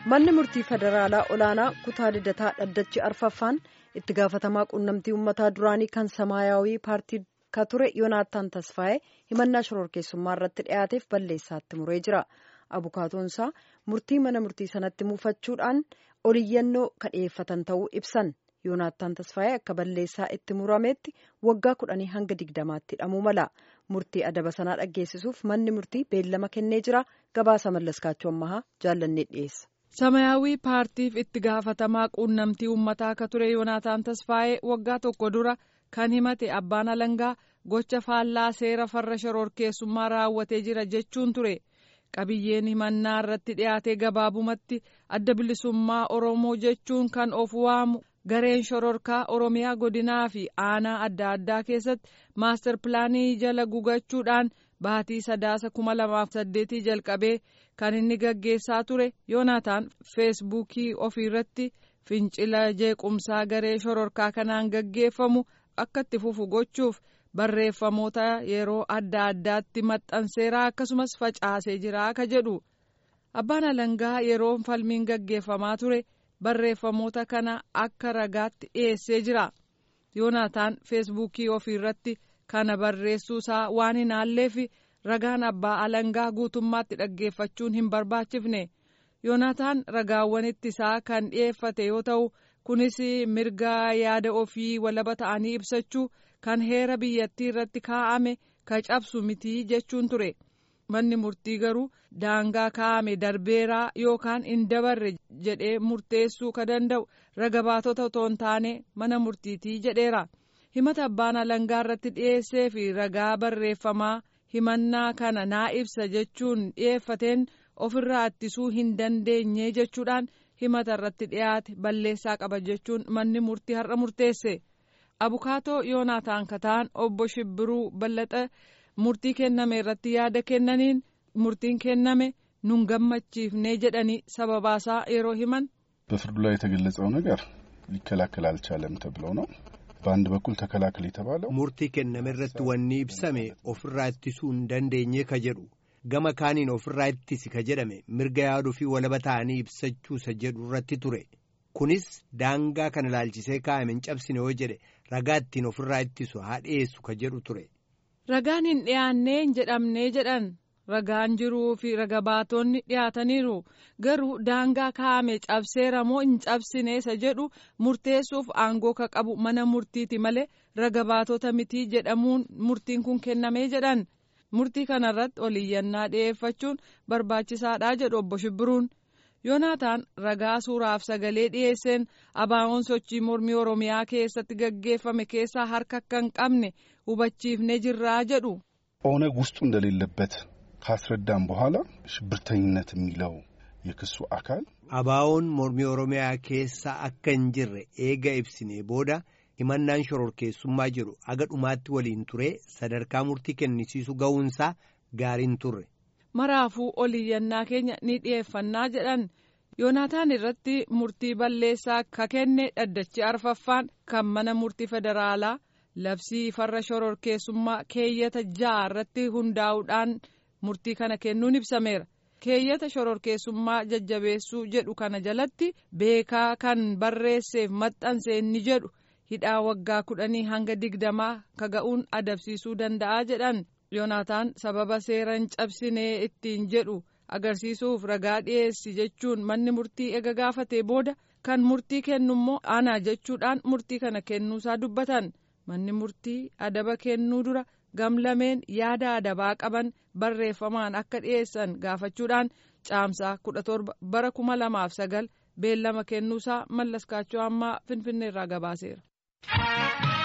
manni murtii federaalaa olaanaa kutaa lidataa dhaddachi arfaffaan itti gaafatamaa quunnamtii uummataa duraanii kan samaayawii paartii ka ture yoonaataan tasfaa'ee himannaa shororkeessummaa irratti dhiyaateef balleessaatti muree jira abukaatoonsaa murtii mana murtii sanatti muufachuudhaan oliyyannoo ka dhiyeeffatan ta'uu ibsan yoonaataan tasfaa'ee akka balleessaa itti murameetti waggaa kudhanii hanga digdamaatti hidhamuu mala murtii adaba sanaa dhaggeessisuuf manni murtii beellama kennee jira gabaasa mallaskaachuu ammahaa jaallannee dhiyeessa. samayaawii paartiif itti gaafatamaa quunnamtii uummataa akka ture yoonaataan tasfaa'ee waggaa tokko dura kan himate abbaan alangaa gocha faallaa seera farra shororkeessummaa raawwatee jira jechuun ture qabiyyeen himannaa irratti dhiyaatee gabaabumatti adda bilisummaa oromoo jechuun kan of waamu gareen shororkaa oromiyaa godinaa fi aanaa adda addaa keessatti maastar pilaanii jala gugachuudhaan baatii sadaasa kuma lamaaf saddeetii jalqabee kan inni gaggeessaa ture yoonaataan feesbuukii ofiirratti fincila jeequmsaa garee shororkaa kanaan gaggeeffamu akka itti fufu gochuuf barreeffamoota yeroo adda addaatti maxxanseeraa akkasumas facaasee jira ka jedhu abbaan alangaa yeroo falmiin gaggeeffamaa ture barreeffamoota kana akka ragaatti dhiyeessee jira yoonaataan feesbuukii ofiirratti kana barreessuusaa waan hin haalleef ragaan abbaa alangaa guutummaatti dhaggeeffachuun hin barbaachifne yoonaataan ragaawwan ittisaa kan dhiyeeffate yoo ta'u kunis mirga yaada ofii walaba ta'anii ibsachuu kan heera biyyattii irratti kaa'ame ka cabsu mitii jechuun ture manni murtii garuu daangaa kaa'ame darbeeraa yookaan hin dabarre jedhee murteessuu ka danda'u raga baatota otoo hin taane mana murtiitii jedheera himata abbaan alangaa irratti dhiyeessee fi ragaa barreeffamaa himannaa kana naa ibsa jechuun dhiyeeffateen ofirraa ittisuu hin dandeenye jechuudhaan himata irratti dhiyaate balleessaa qaba jechuun manni murtii har'a murteesse abukaatoo yoonaataan kataan obbo shibbiruu ballaxa murtii kenname irratti yaada kennaniin murtiin kenname nun gammachiifne jedhanii sababaasaa yeroo himan በፍርዱ ላይ የተገለጸው ነገር ሊከላከል አልቻለም ተብሎ ነው በአንድ በኩል ተከላከል የተባለው murtii kenname irratti wanni ibsame ofirraa ittisuu hin dandeenye ka jedhu gama kaaniin ofirraa ittisi ka jedhame mirga yaaduu fi walaba ta'anii ibsachuu isa jedhu irratti ture kunis daangaa kana ilaalchisee kaa'ame hin cabsine yoo jedhe ragaa ittiin ofirraa ittisu haa dhiyeessu ka jedhu ture. ragaan hin dhiyaannee hin jedhamnee jedhan ragaan jiruu fi raga baatonni dhiyaataniiru garuu daangaa kaa'ame cabseera moo hin cabsine isa jedhu murteessuuf aangoo ka qabu mana murtiiti malee raga baatota mitii jedhamuun murtiin kun kennamee jedhan murtii kanarratti oliyyannaa dhiyeeffachuun barbaachisaadha jedhu obbo Shibbiruun. yoonaataan ragaa suuraaf sagalee dhiyeesseen abaawoon sochii mormii oromiyaa keessatti gaggeeffame keessaa harka akka hin qabne hubachiifne jirraa jedhu. ኦነግ ውስጡ እንደሌለበት ካስረዳም በኋላ ሽብርተኝነት የሚለው የክሱ አካል abaawoon mormii oromiyaa keessa akka hin jirre eega ibsine booda himannaan shororkeessummaa jedhu aga dhumaatti waliin ture sadarkaa murtii kennisiisu ga'uunsaa gaariin turre. maraafuu oliyyannaa keenya ni dhiyeeffannaa jedhan yoonaataan irratti murtii balleessaa ka kenne dhaddachi arfaffaan kan mana murtii federaalaa labsii farra shororkeessummaa keeyyata ja'a irratti hundaa'uudhaan murtii kana kennuun ibsameera keeyyata shororkeessummaa jajjabeessuu jedhu kana jalatti beekaa kan barreesseef maxxanse inni jedhu hidhaa waggaa kudhanii hanga digdamaa ka ga'uun adabsiisuu danda'a jedhan. yoonaataan sababa seera hin cabsinee ittiin jedhu agarsiisuuf ragaa dhiyeessi jechuun manni murtii ega gaafatee booda kan murtii kennummoo ana jechuudhaan murtii kana kennuusaa dubbatan manni murtii adaba kennuu dura gamlameen yaada adabaa qaban barreeffamaan akka dhiyeessan gaafachuudhaan caamsaa kudha torba bara kuma lamaaf sagal beellama kennuusaa mallaskaachoo ammaa finfinneerraa gabaaseera.